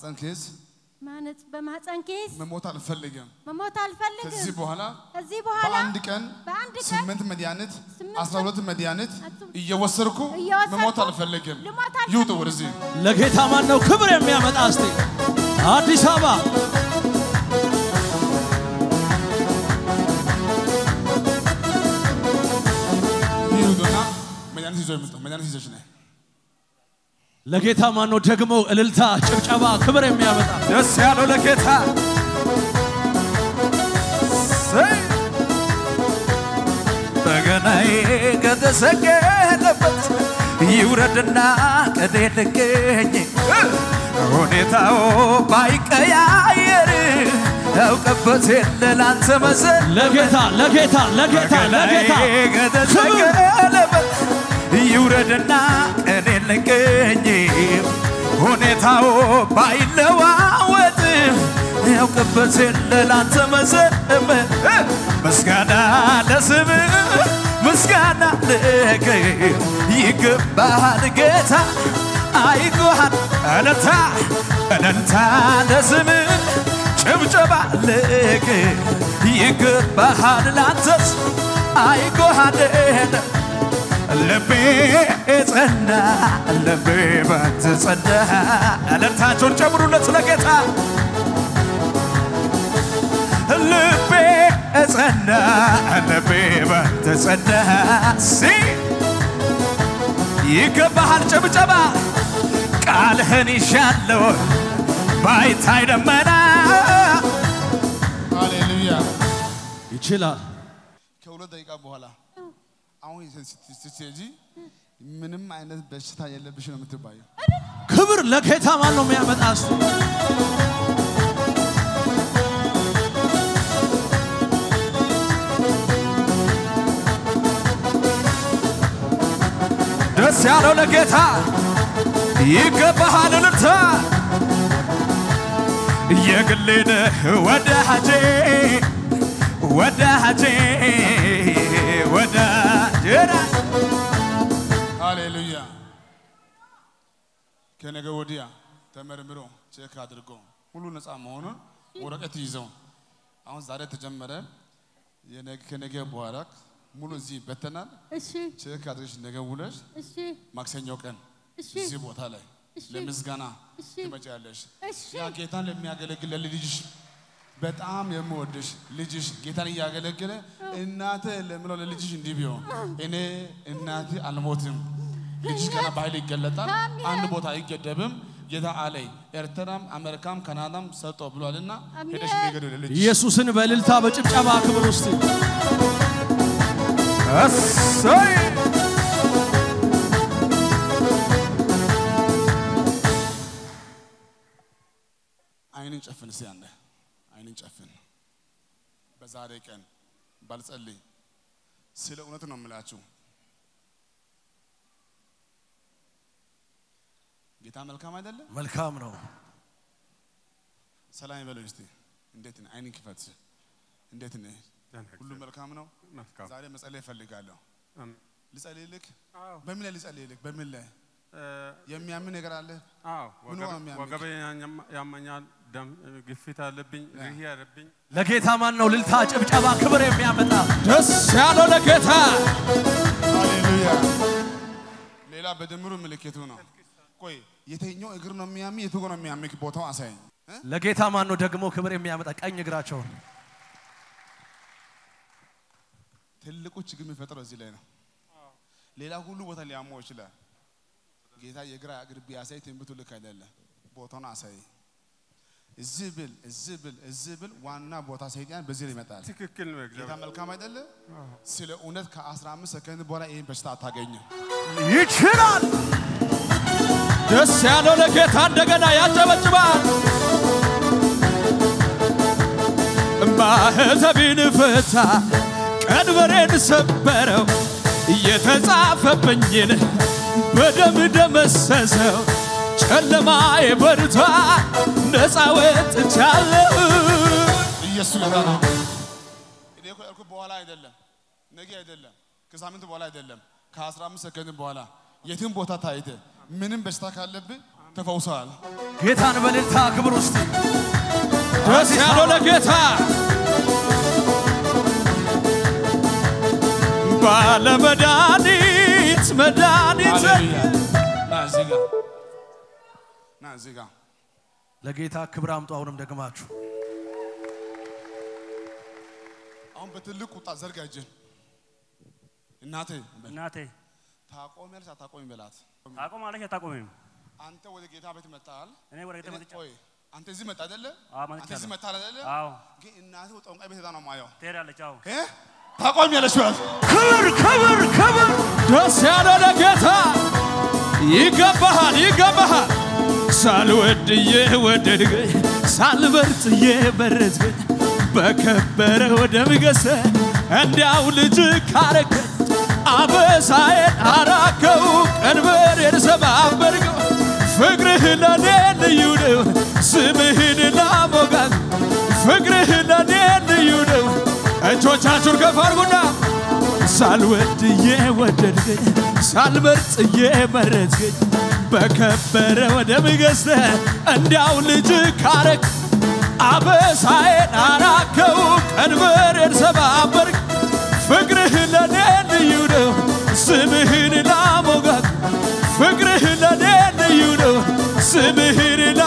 በማህፀን ኬዝ ማነጽ በማህፀን ኬስ መሞት አልፈልግም። መሞት አልፈልግም። ከዚህ በኋላ ከዚህ በኋላ በአንድ ቀን በአንድ ቀን ስምንት መድኃኒት ስምንት አስራ ሁለት መድኃኒት አስራ- እየወሰድኩ እየወሰድኩ መሞት አልፈልግም። ልሞት ይውጡ አልፈልግም። ወደዚህ ለጌታ ማን ነው ክብር የሚያመጣ? እስቲ አዲስ አበባ ይውጡና መድኃኒት ይዞ ይምጡ። መድኃኒት ይዘሽ ነይ። ለጌታ ማን ነው ደግሞ እልልታ፣ ጭብጨባ፣ ክብር የሚያመጣ? ደስ ያለው ለጌታ ሰይ! በገናዬ ከተሰቀለበት ይውረድና ቀኔ ልገኝ ሁኔታው ባይቀያየር ያውቀበት የለ ላንተ መሰል ለጌታ ለጌታ ለጌታ ለጌታ በገናዬ ክብር ከተሰቀለበት ይውረድና ቀኔ ልገኝ ሁኔታው ባይለዋወጥ ያውቅበት የለ ላንተ መዘመ ምስጋና ለስም ምስጋና ለክ ይገባሃል ጌታ አይጎሃል እልልታ እልልታ ለስም ጭብጨባ ለክ ይገባሃል ላንተስ አይጎሃል ልቤ ጸና ልቤ ባንተ ጸና እልልታቸውን ጨምሩለት ለጌታ ልቤ ጸና ልቤ ባንተ ጸና ሲ ይገባሃል ጭብጨባ ቃልህን ይሻለው ባይታይ ደመና ሃሌሉያ። ይችላል። ከሁለት ደቂቃ በኋላ አሁን ስትሄጂ ምንም አይነት በሽታ የለብሽ ነው የምትባየው። ክብር ለጌታ ማን ነው የሚያመጣ? እስቲ ደስ ያለው ለጌታ ይገባሃል እልልታ የግሌ ነህ ወዳጄ ወዳጄ ወዳጄ ነህ። ሃሌሉያ። ከነገ ወዲያ ተመርምሮ ቼክ አድርጎ ሁሉ ነፃ መሆኑን ወረቀት ይዘው አሁን ዛሬ ተጀመረ። የነገ- ከነገ በኋላ ሙሉ እዚህ ይበተናል። እሺ ቼክ አድርገሽ ነገ ውለሽ እሺ ማክሰኞ ቀን እሺ እዚህ ቦታ ላይ እሺ ለምስጋና እሺ ትመጪያለሽ። እሺ ያ ጌታን ለሚያገለግል ለልጅሽ በጣም የምወድሽ ልጅሽ ጌታን እያገለገለ እናተ ለምለው ለልጅሽ እንዲህ ቢሆን እኔ እናት አልሞትም። ልጅሽ ገና በኃይል ይገለጣል። አሜን። አንድ ቦታ አይገደብም። ጌታ አለኝ ኤርትራም አሜሪካም ካናዳም ሰጠ ብሏልና አሜን። ሄደሽ ንገዱ ለልጅሽ ኢየሱስን በእልልታ በጭብጨባ ክብር ውስጥ እሰይ አይንን ጨፍን እስኪ አንዴ አይንን ጨፍን። በዛሬ ቀን ባልጸልይ ስለ እውነት ነው የምላችሁ። ጌታ መልካም አይደለም? መልካም ነው። ሰላም ይበለው እስቲ። እንዴት ነህ? አይንን ክፈት። እንዴት ነህ? ሁሉ መልካም ነው። መልካም ዛሬ መጸለይ እፈልጋለሁ። አሜን። ልጸልይልክ? አዎ በምን ላይ ልጸልይልክ? በምን ላይ እ፣ የሚያምን ነገር አለ? አዎ ምኑ ወገብ- ነው የሚያምክ? ወገቤ ያኛማ- ያመኛል፣ ደም ግፊት አለብኝ፣ ሪህ አለብኝ። ለጌታ ማን ነው እልልታ፣ ጭብጨባ፣ ክብር የሚያመጣ? ደስ ያለው ለጌታ ሃሌሉያ። ሌላ በድምሩ ምልክቱ ነው። ቆይ የትኛው እግር ነው የሚያሚ? የቱ ነው የሚያምክ? ቦታው አሳየኝ። እ? ለጌታ ማን ነው ደግሞ ክብር የሚያመጣ? ቀኝ እግራቸውን ትልቁ ችግር የሚፈጥረው እዚህ ላይ ነው። ሌላ ሁሉ ቦታ ሊያመው ይችላል። ጌታ የግራ እግር ቢያሳይ ትንቢቱ ልክ አይደለም። ቦታውን አሳይ። እዚህ ብል እዚህ ብል እዚህ ብል ዋና ቦታ ሰይጣን በዚህ ላይ ይመጣል። ትክክል ነው። ጌታ እግዚአብሔር መልካም አይደለ? ስለ እውነት ከ15 ሰከንድ በኋላ ይህን በሽታ አታገኝም። ይችላል። ደስ ያለው ለጌታ እንደገና ያጨበጭባል። ማህተቤን ፈታ፣ ቀንበሬን ሰበረው፣ የተጻፈብኝን በደም ደመሰሰው። ጨለማዬ በርቷ፣ ነፃ ወጥቻለሁ። ኢየሱስ ጌታ ነው። እኔ እኮ ያልኩት በኋላ አይደለም፣ ነገ አይደለም፣ ከሳምንት በኋላ አይደለም፣ ከ15 ሰከንድ በኋላ የትም ቦታ ታይተ ምንም በሽታ ካለብህ ተፈውሰዋል። ጌታን በእልልታ ክብር ውስጥ ደስ ያለው ለጌታ ባለመድኃኒት መድኃኒት ሃሌሉያ። ና እዚህ ጋር ና እዚህ ጋር ለጌታ ክብር አምጡ። አሁንም ደግማችሁ አሁን በትልቅ ቁጣ ዘርጋ እጅን እናቴ በል። እናቴ ታቆሚያለሽ አታቆሚ በላት። ታቆማለች አታቆሚም? አንተ ወደ ጌታ ቤት መጣል። እኔ ወደ ጌታ መጥቻለሁ። ቆይ አንተ እዚህ መጣ አይደለ? አዎ፣ አንተ እዚህ መጥቻለሁ። መጣ አይደለ? አዎ ግን እናቴ ጠንቋይ ቤት ሄዳ ነው የማየው። ትሄዳለች። አዎ እ? ታቆሚያለሽ በላት። ክብር ክብር ክብር ደስ ያለው ለጌታ ይገባሃል ይገባሃል ሳልወድ የወደድከኝ ሳልበርጥ የበረትከኝ በከበረ ወደ ምገሰ እንዲያው ልጅ ካረከኝ አበሳዬን አራከው ቀንበሬን ሰባበርከው ፍቅርህ ለኔ ልዩ ነው ስምህን ላሞጋት ፍቅርህ ለኔ ልዩ ነው እጆቻችሁን ከፍ አድርጉና ሳልወድ የወደድከኝ ሳልመርጥ የመረጥከኝ በከበረ ወደ ምገዝተ እንዲያው ልጅ ካረግ አበሳዬን አራከው ቀንበሬን ሰባበርክ ፍቅርህ ለኔ ልዩ ነው ስምህን ላሞጋት ፍቅርህ ለኔ ልዩ ነው ስምህን ላ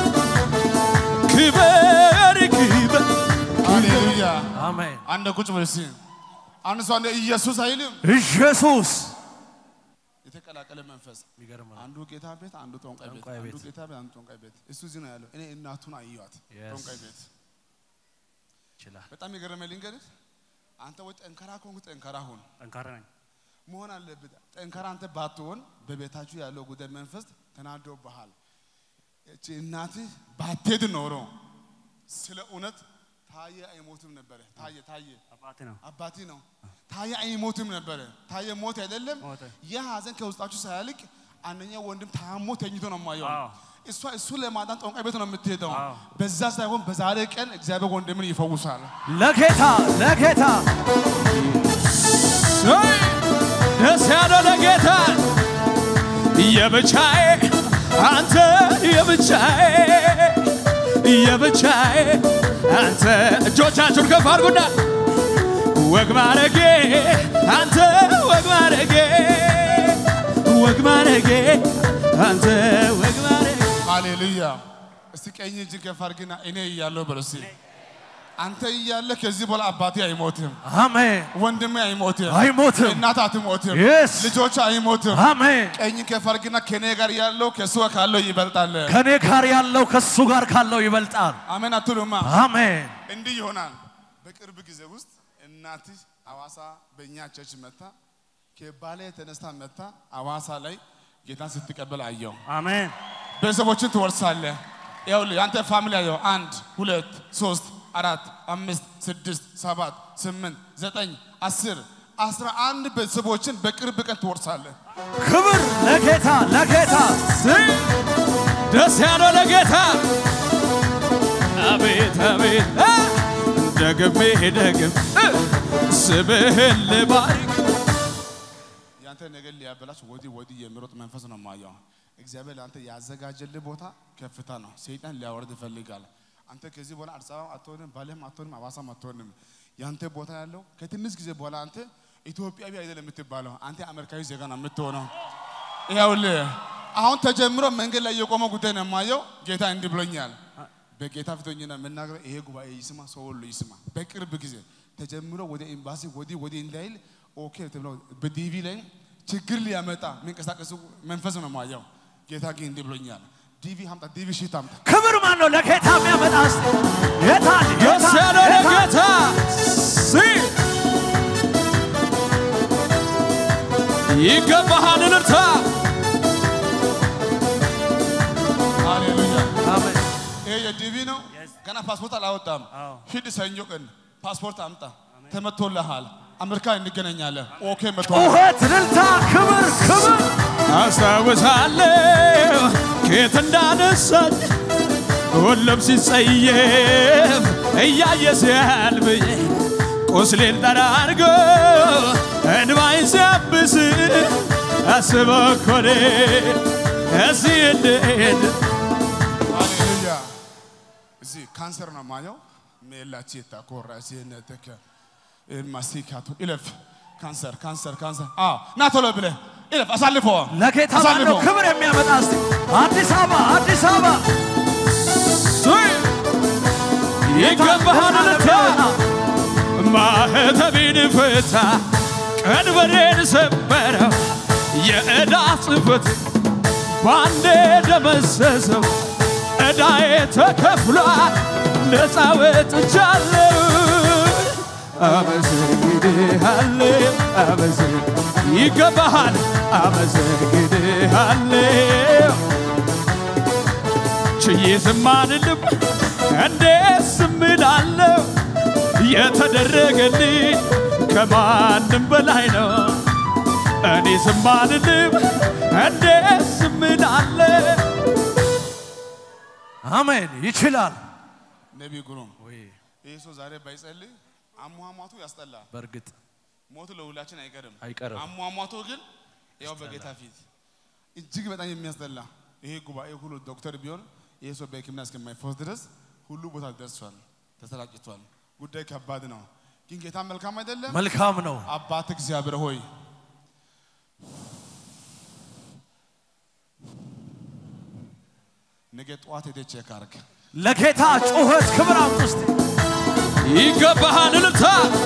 ክበር ክበር ሃሌሉያ። አሜን። አንድ ቁጭ በል እስኪ። አንድ ሰው አንድ ኢየሱስ አይልም። ኢየሱስ የተቀላቀለ መንፈስ የሚገርም ነው። አንዱ ጌታ ቤት፣ አንዱ ጠንቋይ ቤት፣ ጠንቋይ አንዱ ቤት። ጌታ ቤት፣ አንዱ ጠንቋይ ቤት። እሱ እዚህ ነው ያለው። እኔ እናቱን አየኋት Yes. ጠንቋይ ቤት። ይችላል። በጣም የገረመኝ ልንገርህ፣ አንተ ወይ ጠንካራ ከሆንክ ጠንካራ ሁን ጠንካራ ነኝ። መሆን አለብህ። ጠንካራ አንተ ባትሆን በቤታችሁ ያለው ጉዳይ መንፈስ ተናዶብሃል። እቺ እናትህ ባትሄድ ኖሮ ስለ እውነት ታየ አይሞትም ነበረ። ታየ ታየ አባቴ ነው። አባቴ ነው። ታየ አይሞትም ነበረ። ታየ ሞት አይደለም። ሞተ። ያ ሀዘን ከውስጣችሁ ሳያልቅ አንደኛው ወንድም ታሞ ተኝቶ ነው የማየው። አዎ። እሷ እሱ ለማዳን ጠንቋይ ቤት ነው የምትሄደው። አዎ። በዛ ሳይሆን በዛሬ ቀን እግዚአብሔር ወንድምን ይፈውሳል። ለጌታ ለጌታ ሰይ ደስ ያለው ለጌታ የብቻዬ አንተ የብቻዬ የብቻዬ አንተ እጆቻችሁን ከፍ አድርጉና ወግ ማረጌ አንተ ወግ ማረጌ ወግ ማረጌ አንተ ወግ ማረጌ ሃሌሉያ። እስቲ ቀኝ እጅን ከፍ አድርግና እኔ እያለሁ በለው እስቲ። አንተ እያለ ከዚህ በኋላ አባቴ አይሞትም፣ አሜን። ወንድሜ አይሞትም፣ አይሞትም። እናት አትሞትም፣ Yes. ልጆች አይሞትም። አሜን። ቀኝ ከፍ አድርግና ከኔ ጋር ያለው ከእሱ ጋር ካለው ይበልጣል። ከኔ ጋር ያለው ከሱ ጋር ካለው ይበልጣል። አሜን አትሉማ? አሜን። እንዲህ ይሆናል። በቅርብ ጊዜ ውስጥ እናትህ አዋሳ በእኛ ቸርች መታ ከባሌ ተነስታ መታ አዋሳ ላይ ጌታን ስትቀበል አየው። አሜን ቤተሰቦችን ትወርሳለህ። ይኸውልህ አንተ ፋሚሊ አየው። አንድ ሁለት ሶስት አራት አምስት ስድስት ሰባት ስምንት ዘጠኝ አስር አስራ አንድ ቤተሰቦችን በቅርብ ቀን ትወርሳለህ። ክብር ለጌታ ለጌታ ሰይ ደስ ያለው ለጌታ አቤት አቤት አ! ደግሜ ደግም እ! ስምህን ልባርክ ያንተ ነገር ሊያበላሽ ወዲህ ወዲህ የሚሮጥ መንፈስ ነው ማየው። እግዚአብሔር ለአንተ ያዘጋጀልህ ቦታ ከፍታ ነው። ሰይጣን ሊያወርድ ይፈልጋል። አንተ ከዚህ በኋላ አዲስ አበባ አትሆንም፣ ባሌም አትሆንም፣ አዋሳም አትሆንም። ያንተ ቦታ ያለው ከትንሽ ጊዜ በኋላ አንተ ኢትዮጵያዊ አይደለም የምትባለው፣ አንተ አሜሪካዊ ዜጋ ነው የምትሆነው። ይኸውልህ አሁን ተጀምሮ መንገድ ላይ የቆመ ጉዳይ ነው የማየው። ጌታ እንዲህ ብሎኛል። በጌታ ፊቶኝና የምናገረው ይሄ ጉባኤ ይስማ፣ ሰው ሁሉ ይስማ። በቅርብ ጊዜ ተጀምሮ ወደ ኤምባሲ ወዲህ ወዲህ እንዳይል ኦኬ ተብሎ በዲቪ ላይ ችግር ሊያመጣ የሚንቀሳቀሱ መንፈስ ነው የማየው። ጌታ ግን እንዲህ ብሎኛል። ዲቪ አምጣ፣ ዲቪ ሽት አምጣ። ክብር ማን ነው ለጌታ የሚያመጣ እስቲ የታል ደስ ያለው የታል የታል? ለጌታ ሰይ ይገባሃል እልልታ ሃሌሉያ። አሜን። ይሄ የዲቪ ነው። Yes. ገና ፓስፖርት አላወጣም። አዎ። ሂድ ሰኞ ቀን ፓስፖርት አምጣ። ተመቶልሃል። አሜሪካ እንገናኛለን። ኦኬ መቶ ጩኸት፣ እልልታ፣ ክብር ክብር አስታውሳለሁ ከየት እንዳነሳኝ ሁሉም ሲጸየፍ እያየ ሲያልፍኝ ቁስሌን ጠራርጎ እንባይን ሲያብስ አስበው እኮ እኔ እዚህ እንድሄድ ሃሌሉያ። እዚህ ካንሰር ነው ማየው ሜላቼታ ኮራ ሲነተከ ማሲካቱ ኢለፍ ካንሰር ካንሰር ካንሰር አዎ ና ቶሎ ብለህ ኢለፍ አሳልፎ ለጌታ አሳልፎ ማነው ክብር የሚያመጣ እስቲ አዲስ አበባ አዲስ አበባ ይገባሃል እልልታ ማህተቤን ፍታ ቀንበሬን ሰበረው የዕዳ ጽሕፈት ባንዴ ደመሰሰው ዕዳዬ ተከፍሏል ነፃ ወጥቻለሁ አመሰግንሃለሁ አመሰግ ይገባሃል አመሰግንሃለሁ ችዬ ዝም አልልም እንዴት ዝም እላለሁ የተደረገልኝ ከማንም በላይ ነው እኔ ዝም አልልም እንዴት ዝም እላለሁ አሜን ይችላል ነቢይ ግሩም ይህ ሰው ዛሬ ባይጸልይ አሟሟቱ ያስጠላል። በእርግጥ ሞቱ ለሁላችን አይቀርም አይቀርም። አሟሟቱ ግን ያው በጌታ ፊት እጅግ በጣም የሚያስጠላ ይሄ ጉባኤ ሁሉ ዶክተር ቢሆን ይሄ ሰው በሕክምና እስከማይፈወስ ድረስ ሁሉ ቦታ ደርሷል፣ ተሰራጭቷል። ጉዳይ ከባድ ነው፣ ግን ጌታ መልካም አይደለም። መልካም ነው አባት እግዚአብሔር ሆይ ነገ ጠዋት ሄደህ ቼክ አድርግ። ለጌታ ጩኸት ክብር አምጡ እስቲ ይገባሃል እልልታ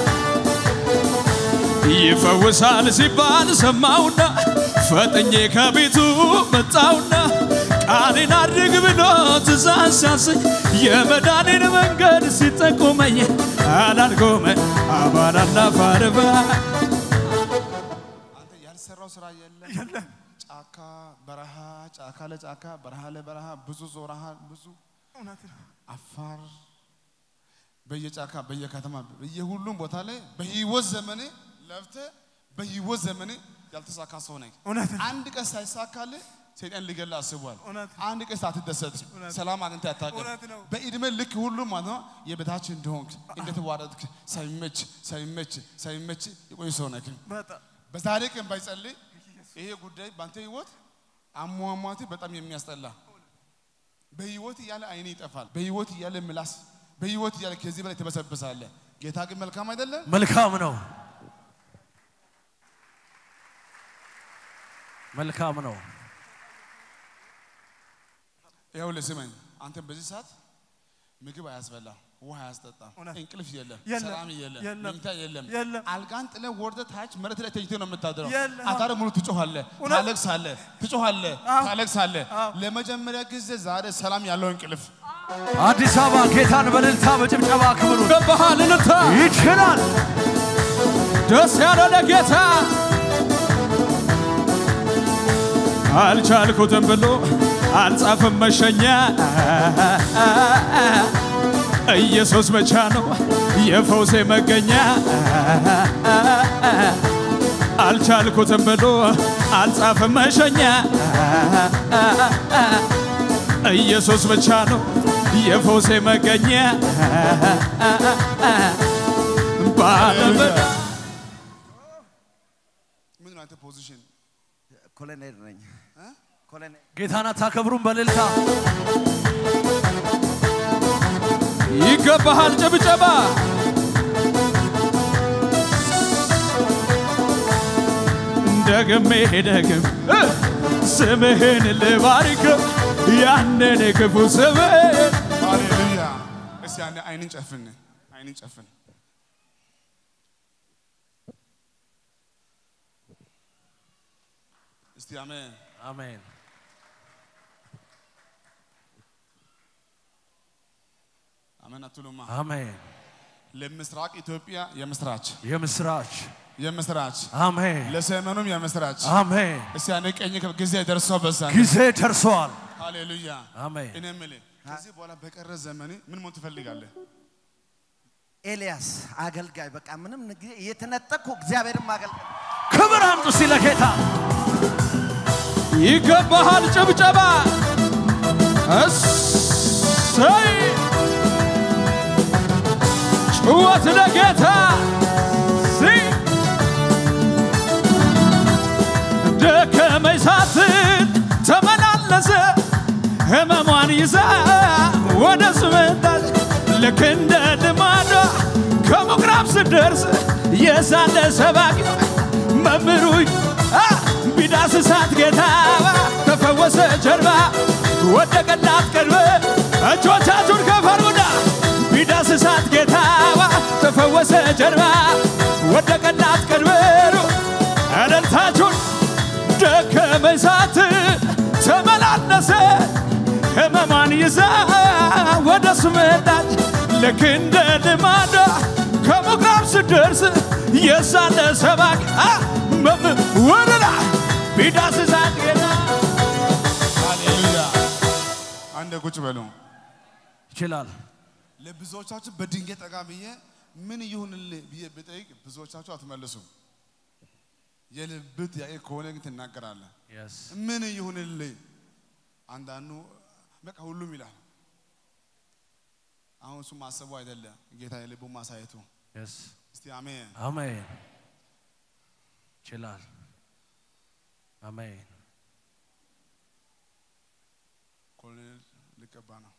ይፈውሳል ሲባል ሰማውና ፈጥኜ ከቤቱ መጣውና ቃሌን አድርግ ብሎ ትእዛዝ ሲያሰኝ የመዳኔን መንገድ ሲጠቁመኝ አላልጎመ አባላና ፋርባ አንተ ያልሰራው ስራ የለም። ጫካ በረሃ፣ ጫካ ለጫካ በረሃ ለበረሃ ብዙ ዞረሃል። ብዙ አፋር በየጫካ በየከተማ በየሁሉም ቦታ ላይ በህይወት ዘመኔ ለፍተ በህይወት ዘመኔ ያልተሳካ ሰው ነኝ። አንድ ቀን ሳይሳካልህ ሰይጣን ሊገላ አስቧል። አንድ ቀን ሳትደሰት ሰላም አግኝተ አታውቅም። በእድሜ ልክ ሁሉም ማለት ነው የበታች እንደሆንክ እንደተዋረድክ ሳይመች ሳይመች ሳይመች የቆይ ሰው ነህ። በዛሬ ቀን ባይጸልይ ይሄ ጉዳይ በአንተ ህይወት አሟሟት በጣም የሚያስጠላ በህይወት እያለ አይኔ ይጠፋል። በህይወት እያለ ምላስ፣ በህይወት እያለ ከዚህ በላይ ትበሰብሳለህ። ጌታ ግን መልካም አይደለም። መልካም ነው መልካም ነው ይኸው ልስመኝ፣ አንተ በዚህ ሰዓት ምግብ አያስበላም፣ ውሃ አያስጠጣም፣ እንቅልፍ የለም፣ የለም፣ ሰላም የለም፣ የለም፣ መኝታ የለም። የለም። አልጋን ጥለህ ወርደህ ታች መሬት ላይ ተኝተህ ነው የምታድረው። የለም። አዳር ሙሉ ትጮኻለህ፣ ታለቅሳለህ፣ ትጮኻለህ፣ ታለቅሳለህ። ለመጀመሪያ ጊዜ ዛሬ ሰላም ያለው እንቅልፍ አዲስ አበባ ጌታን በእልልታ በጭብጨባ ክብሩ ይገባሃል እልልታ ይችላል ደስ ያለ ለጌታ አልቻልኩትም ብሎ አልጻፍም መሸኛ ኢየሱስ ብቻ ነው የፈውሴ መገኛ አልቻልኩትም ብሎ አልጻፍም መሸኛ ኢየሱስ ብቻ ነው የፈውሴ መገኛ ባለበዳ ምን ነው አንተ ፖዚሽን ኮሎኔል ነኝ። ኮሎኔል ጌታን አታከብሩም በእልልታ ይገባሃል ጭብጨባ ደግሜ ደግም ስምህን ልባርከው ያንን ክፉ ስምህን ሃሌሉያ። እስቲ አንዴ አይንን ጨፍን፣ አይንን ጨፍን። እስቲ አሜን። አሜን አሜን አትሉማ? አሜን ለምስራቅ ኢትዮጵያ የምስራች የምስራች የምስራች አሜን ለሰሜኑም የምስራች አሜን እስቲ አንዴ ቀኝ ጊዜ ደርሶ በዛ ጊዜ ደርሷል ሃሌሉያ። አሜን እኔ የምልህ ከዚህ በኋላ በቀረ ዘመኔ ምን መሆን ትፈልጋለህ? ኤልያስ አገልጋይ በቃ ምንም ጊዜ እየተነጠቅኩ እግዚአብሔርን ማገልገል ክብር አምጡ እስቲ ለጌታ ይገባሃል ጭብጨባ እሰይ ጭወት ለጌታ ሲ ደከመኝ ሳትል ተመላል መጣች ልክ እንደ ልማዷ ከምኩራብ ስደርስ የሳለ ሰባኪ መምህሩ አ፣ ቢዳስሳት ጌታ ተፈወሰ ጀርባ ወደቀላት ቅርብ እጆቻችሁን ከፍ አድርጉና ቢዳስሳት ጌታ ተፈወሰ ጀርባ ወደቀላት ቅርብ እልልታችሁን ደከመኝ ሳት ተመላለሰ ህመማን ይዛ ወደ እሱ መጣች ልክ እንደ ልማዷ ከምኩራብ ስደርስ የሳለ ሰባኪ አ፣ መም- ወደላ ቢዳስሳት ጌታ ሃሌሉያ። አንድ ቁጭ በሉ። ይችላል። ለብዙዎቻችሁ በድንገት ጠጋ ብዬ ምን ይሁንልህ ብዬ ብጠይቅ ብዙዎቻችሁ አትመልሱም። የልብ ጥያቄ ከሆነ ግን ትናገራለህ። ምን ይሁንልህ? አንዳንዱ በቃ ሁሉም ይላል። አሁን እሱ ማሰቡ አይደለም ጌታ የልቡ ማሳየቱ። እስቲ አሜን። አሜን። ይችላል። አሜን። ኮሎኔል ልቀባ ነው።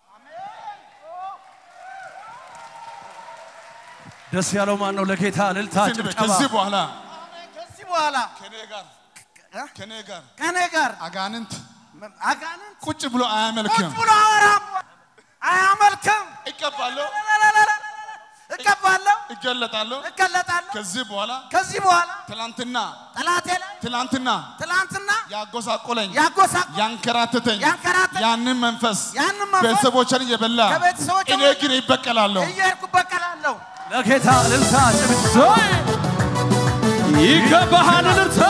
ደስ ያለው ማን ነው? ለጌታ እልልታ ጭብጨባ። ከዚህ በኋላ ከዚህ በኋላ ከኔ ጋር እ? ከኔ ጋር ከኔ ጋር አጋንንት አጋንንት ቁጭ ብሎ ቁጭ አያመልክም። ብሎ አወራም አያመልክም። እቀባለሁ፣ እቀባለሁ፣ እገለጣለሁ። እገለጣለሁ። ከዚህ በኋላ ከዚህ በኋላ ትላንትና ጠላቴ ላይ ትላንትና ትላንትና ያጎሳቆለኝ ያጎሳቆ ያንከራተተኝ ያንከራተተኝ ያንን መንፈስ ያንን መንፈስ ቤተሰቦችን እየበላ ከቤተሰቦቼ እኔ ግን ይበቀላለሁ። እየሄድኩ በቀላለሁ። ለጌታ እልልታ ጭብጨባ። ዞይ ይገባሃል እልልታ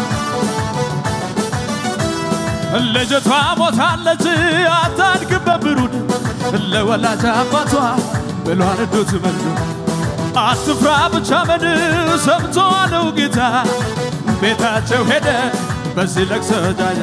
ልጅቷ ሞታለች አታድግም በብሩድ ለወላጅ አባቷ ብሏን ዱት መልዶ አትፍራ ብቻ መን ሰምቶ አለው ጌታ ቤታቸው ሄደ በዚህ ለቅሶ ጃጀ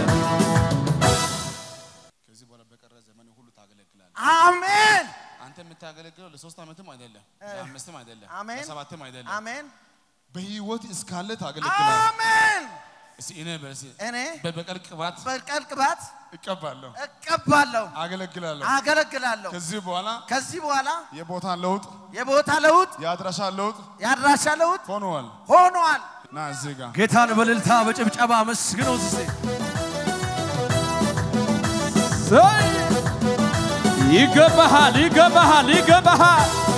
ከዚህ በኋላ በቀረ ዘመን ሁሉ ታገለግላለህ። አሜን አንተ የምታገለግለው ለሶስት ዓመትም አይደለም፣ ለአምስትም አይደለም፣ አሜን። ለሰባትም አይደለም። አሜን በህይወት እስካለ ታገለግላለህ። አሜን። እስቲ እኔ በርሲ እኔ በበቀል ቅባት በቀል ቅባት እቀባለሁ፣ እቀባለሁ፣ አገለግላለሁ። አገለግላለሁ። ከዚህ በኋላ ከዚህ በኋላ የቦታ ለውጥ፣ የቦታ ለውጥ፣ የአድራሻ ለውጥ የአድራሻ ለውጥ ሆኗል። ሆኗል። ና እዚህ ጋር ጌታን በእልልታ በጭብጨባ መስግነው እስቲ። ዞይ ይገባሃል ይገባሃል ይገባሃል